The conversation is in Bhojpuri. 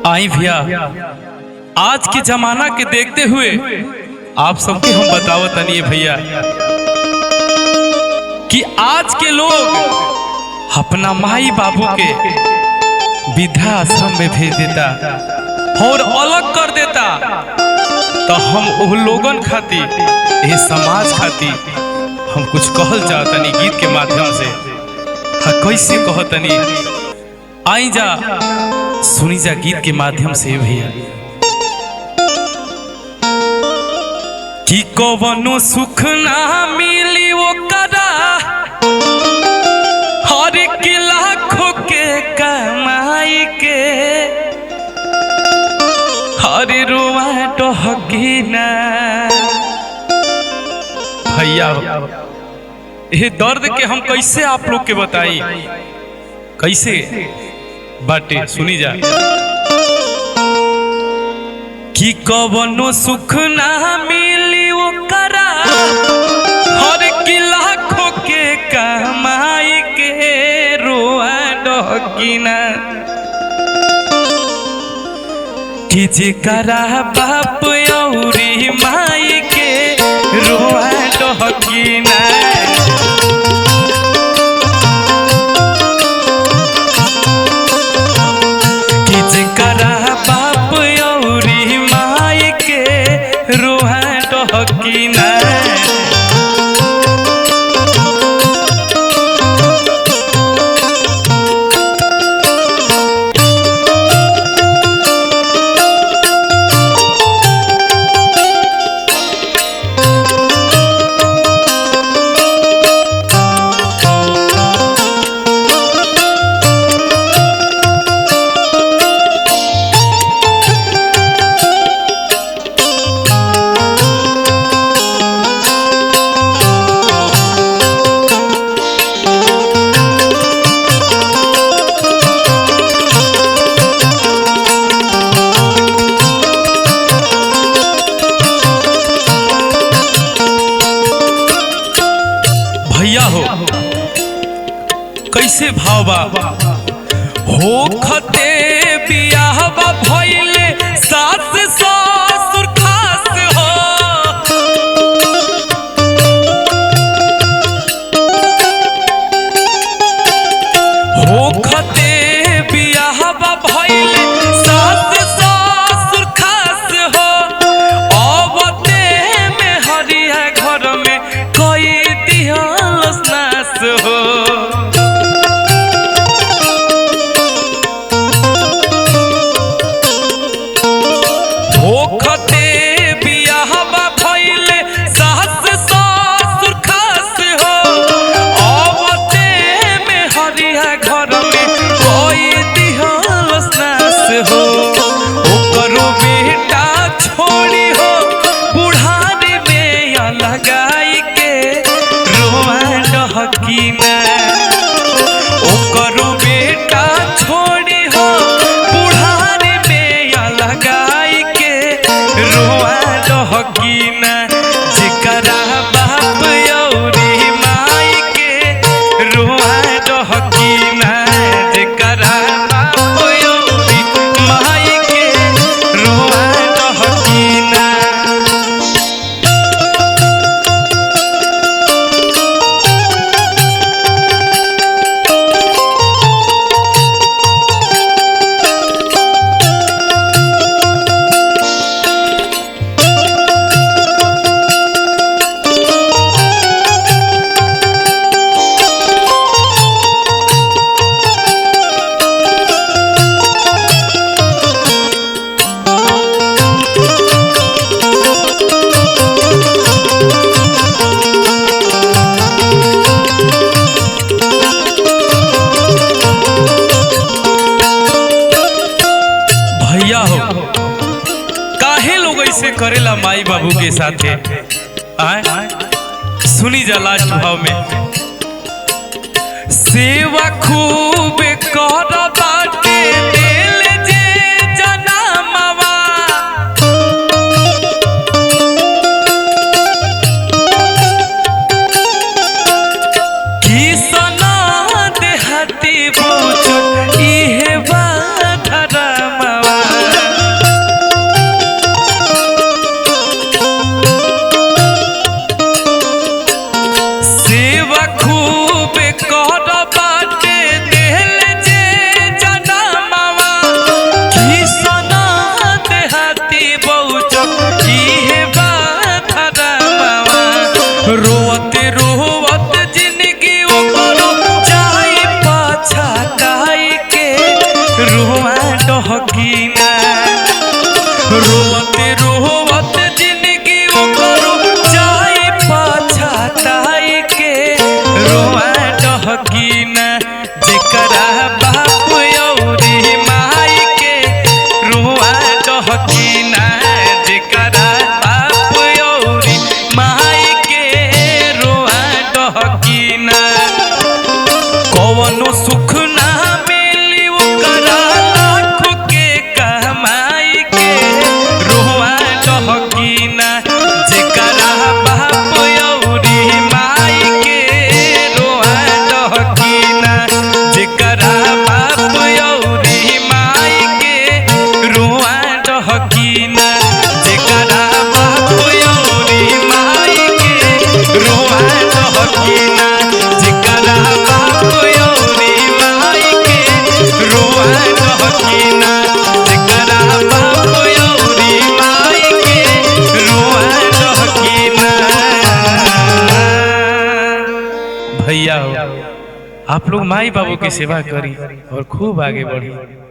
आई भैया आज के जमाना के देखते हुए आप सबके हम बतावत तनिए भैया कि आज के लोग अपना माई बाबू के वृद्धा आश्रम में भेज देता और अलग कर देता तो हम वो लोगन खातिर ये समाज खातिर हम कुछ कहल चाहतनी गीत के माध्यम से हाँ कैसे कहतनी आई जा सुनी जा गीत के माध्यम से भैया कि कवनो सुख ना मिली वो करा हर एक लाखों के कमाई के हर रुआ टहकी ना भैया ये दर्द के हम कैसे आप लोग के बताई कैसे बाटे सुनी जा कि कवनो सुख ना मिली वो करा हर की लाखों के कमाई के रोआ डहकीना कि जेकरा बाप औरी माई के रोआ डहकीना कि जेकरा बाप औरी माई के रोहा डहकीना भैया हो कैसे भाव बा हो खते बियाह बा भइले सास ससुर खास हो हो खते बियाह बा भइले सास ससुर खास हो अबते में हरिया घर में कई दिहल नास हो होखते बियाहबा भइले सास ससुर खास हो अबते में हरिया घर में कोई दिहल नास हो ओकरो बेटा छोड़ी हो बुढ़ारी में या लगाई के रोआ डहकीना ओकरो बेटा छोड़ी हो बुढ़ारी में या लगाई के रोआ डहकीना जेकरा बाप औरी माई के रोआ डहकीना जेकरा बाप औरी माई के रोआ डहकीना भैया हो काहे लोग ऐसे करेला माई बाबू के साथे आए सुनी जा लास्ट भाव में सेवा खूब कर बाटे दिल जे जनमवा किसन देहाती बुझ इहे बाधरमवा रुआ डहकीना रोवते रोवते जिंदगी ओकरो जाई पछताई के रुआ डहकीना जेकरा बाप औरी माई के रुआ डहकीना जेकरा बाप औरी माई के रुआ डहकीना कवनो सुख ना मिली ओकरा लाख के कमाई के रोआ डहकीना जेकरा बाप औरी माई के रोआ डहकीना जेकरा बाप औरी माई के रोआ डहकीना जेकरा बाप औरी माई के रोआ डहकीना जेकरा बाप औरी माई के रोआ डहकीना जेकरा बाप औरी माई के रोआ डहकीना भैया हो आप लोग माई बाबू की सेवा करी और खूब आगे बढ़ी